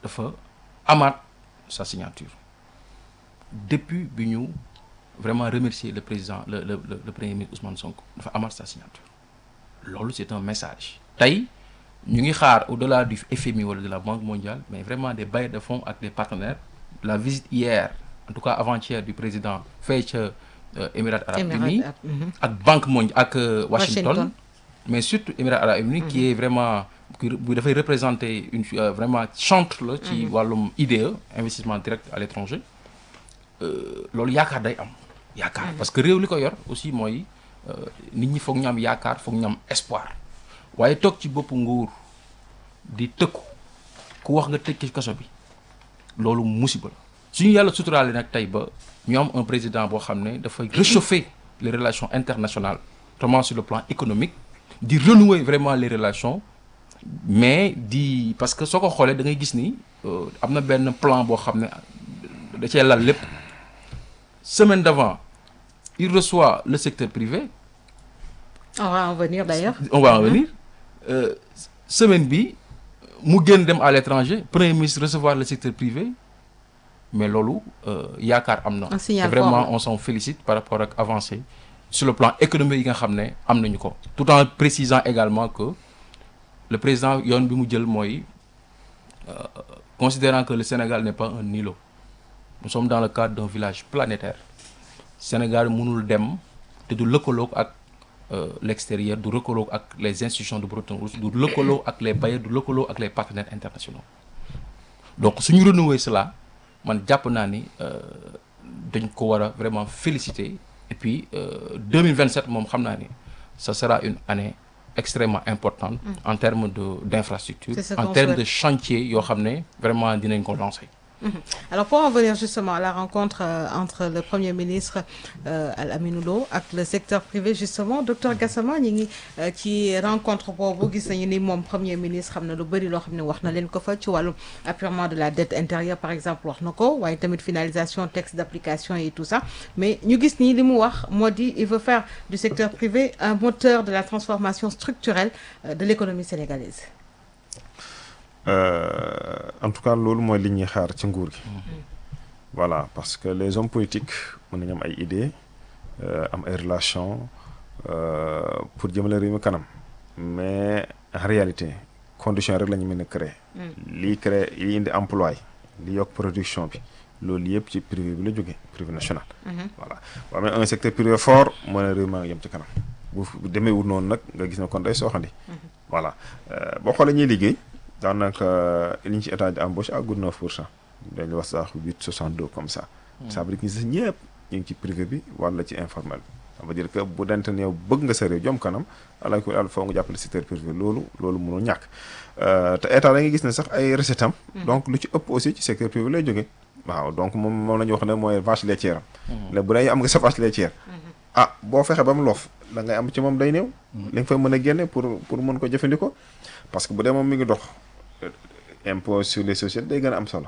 dafa amaat sa signature depuis bi ñu vraiment remercier le président le le le, le premier ministre Ousmane Sonko dafa amaat sa signature loolu c'est un message tey ñu ngi xaar au-delà du FMI wala de la Banque mondiale mais vraiment des bailleurs de fonds ak des partenaires la visite hier en tout cas avant-hier du président fay ca euh, Émirats arabes Émirats unis arabes, mhm. ak Banque mondiale ak euh, Washington, Washington. mais surtout Émirats arabes unis qui est vraiment qui bu dafay représenter une euh, vraiment chantre la ci wàllum IDE investissement direct à l'étranger euh, loolu yaakaar day am yaakaar parce que réew li ko yor aussi mooy euh, nit ñi foog ñu am yaakaar foog ñu am espoir waaye toog ci boppu nguur di tëkku ku wax nga tëj ci kaso bi loolu musiba la suñu yàlla suturaale nag tey ba ñu am un président boo xam ne dafay réchauffer les relations internationales notamment sur le plan économique di renouer vraiment les relations mais di parce que soo ko xoolee da ngay gis ni euh, am na benn plan boo xam ne da cee lal lépp semaine d'avant il reçoit le secteur privé on va en venir d'ailleurs on va en venir Euh, semaine bi mu génn dem à l'étranger premier ministre recevoir le secteur privé mais loolu euh, yaakaar am na Un signal Et vraiment fort, là. on s'en félicite par rapport ak avancée sur le plan économique yi nga xam ne am nañu ko tout en précisant également que le président yoon bi mu jël mooy euh, considérant que le Sénégal n'est pas un îlot nous sommes dans le cadre d'un village planétaire Sénégal mënul dem te du lëkkaloog ak euh, l'extérieur du lëkkaloog ak les institutions de Bretton Woods du lëkkaloo ak les bailleurs du lëkkaloo ak les partenaires internationaux donc suñu renouer cela man jàpp naa ni euh, dañ ko war a vraiment féliciter et puis euh, 2027 moom xam naa ni ça sera une année extrêmement importante en termes de d'infrastructure C'est ce en qu'on termes souhaite. de chantier yoo xam ne vraiment dinañ ko lancer Alors pour en venir justement à la rencontre euh, entre le Premier ministre euh, Al-Aminou Lo ak le secteur privé justement docteur Gassama ñi ngi euh, ci rencontre boobu gis nañu ni moom Premier ministre xam na lu bëri loo xam ne wax na leen ko fa ci wàllum apurement de la dette intérieure par exemple wax na ko waaye tamit finalisation texte d'application et tout ça mais ñu gis nii li mu wax moo di il veut faire du secteur privé un moteur de la transformation structurelle euh, de l'économie sénégalaise. Euh, en tout cas loolu mooy li ñuy xaar ci nguur gi voilà parce que les hommes politiques mën nañu am ay idées euh, am ay relations euh, pour jëmale réew mi kanam mais en réalité condition rek la ñu mën a créer lii créer lii indi emploi li yokk production bi loolu yëpp ci privé bi la jógee privé national voilà boo amee un secteur privé fort moo ne réew maa ngi yem ci kanam bu bu demee wut noonu nag nga gis ne kon day sooxandi voilà Euh, boo xoolee ñuy liggéey daanaka li ñu ci état di embauche àggul 9 pour cent dañu wax sax 8 62 comme ça. ça veut dire que ñi si ñëpp ñu ngi ci privé bi wala ci informel bi. ça veut dire que bu dente ne yow bëgg nga sa réew jom kanam ala ko àll foo nga jàppale secteur privé loolu loolu mënul ñàkk Euh, te état da ngay gis ne sax ay recettes am. donc lu ci ëpp aussi ci secteur privé lay jógee. waaw donc moom moom la ñu wax ne mooy vache laitière am. léegi bu dee am nga sa vache laitière. ah boo fexe ba mu loof da ngay am ci moom day néew. li nga fa mën a génne pour pour mën ko jëfandikoo parce que bu dee moom mi ngi dox euh, impôt sur les sociétés day gën a am solo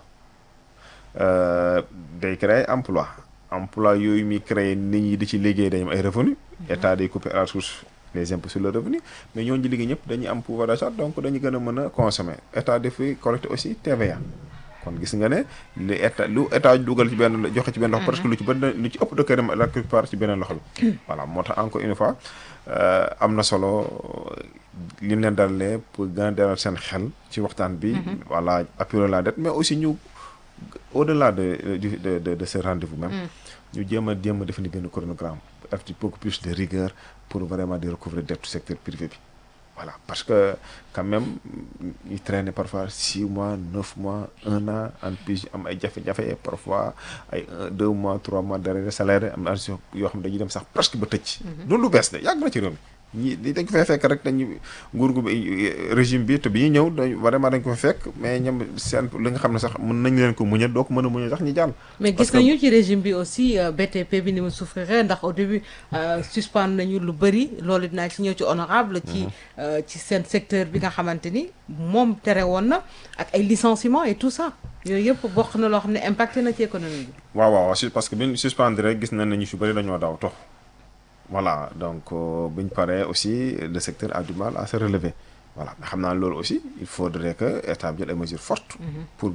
Euh, day créer emploi emploi yooyu muy créer nit ñi di ci liggéey dañu am ay revenu état day couper à la source les impôts sur le revenu mais ñooñu di liggéey ñëpp dañuy am pouvoir d'achat donc dañu gën a mën a consommer état dafay collecter aussi TVA kon gis nga ne li état lu état dugal ci benn joxe ci benn loxo presque lu ci bëri lu ci ëpp da koy dem la plupart ci beneen loxo bi voilà moo tax encore une fois euh, am na solo li ñu leen dalalee pour gën a dalal seen xel ci waxtaan bi voilà appuyer la dette mais aussi ñu au-delà de de de de, de ce rendez-vous même ñu jéem a jéem a définir benn chronogramme def ci beaucoup plus de rigueur pour vraiment di recouvrer dette secteur privé bi voilà parce que quand même ñu traîner parfois six mois neuf mois un an en plus am ay jafe-jafe parfois ay un deux mois trois mois d'arrêt de salaire am na yoo xam ne dañuy dem sax presque ba tëj. loolu lu bees de yàgg na ci réew mi ñi dañ ko fay fekk rek dañu nguur gu régime bi te bi ñuy ñëw dañ vraiment dañ ko fa fekk mais ñoom seen li nga xam ne sax mën nañ leen ko muñal doo ko mën a muñal sax ñu jàll. mais Parce gis que- nañu ci régime bi aussi euh, BTP bi ni mu souffrir ndax au début euh, suspendre nañu lu bëri loolu dinaa ci ñëw ci honorable ci euh, ci seen secteur bi nga xamante ni moom tere woon na ak ay licenciements et tout ça yooyu yëpp bokk na loo xam ne impacté na ci économie bi waaw waaw waaw su- parce que bi ñu suspendre rek gis nañ ne ñu si bëri dañoo daw tox voilà donc euh, bi ñu paree aussi le secteur a du mal à se relever voilà mais xam naa loolu aussi il faudrait que état bi jël ay mesures fortes pour